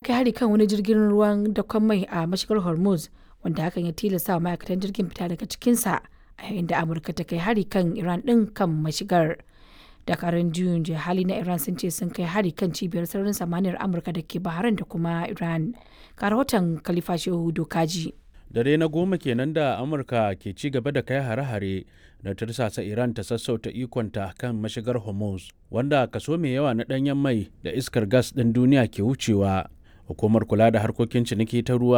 kai hari kan wani jirgin ruwan dakon mai a mashigar Hormuz wanda hakan ya tilasta wa ma'aikatan jirgin fita daga cikinsa a yayin da Amurka ta kai hari kan Iran ɗin kan mashigar. Dakarun juyin hali na Iran sun ce sun kai hari kan cibiyar sararin samaniyar Amurka da ke Bahrain da kuma Iran. Ga rahoton Khalifa Shehu Dokaji. dare na goma kenan da amurka ke ci gaba da kai hare-hare da tursasa iran ta sassauta ikonta kan mashigar hormuz wanda kaso mai yawa na danyen mai da iskar gas ɗin duniya ke wucewa hukumar kula da harkokin ciniki ta ruwa